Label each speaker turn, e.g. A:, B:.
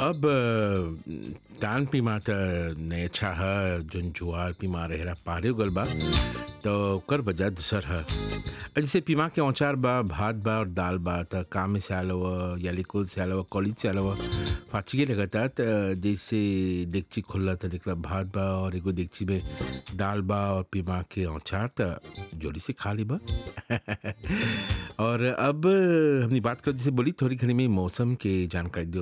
A: अब अ, तान पीमा त ने अच्छा ह जोन जुआर पीमा रहेला पारे गल बा तो ओकर वजह दूसर ह अ जैसे पीमा के औचार बा भात बा और दाल बा त काम में से आल हुआ या लिकुल से आल हुआ कॉलेज से आल हुआ फाचिके लगता त जैसे डेगची खुलला त देखला भात बा और एगो डेगची में दाल बा और पीमा के औचार त जोड़ी से खा ली बा और अब हमने बात कर जैसे बोली थोड़ी घड़ी में मौसम के जानकारी दियो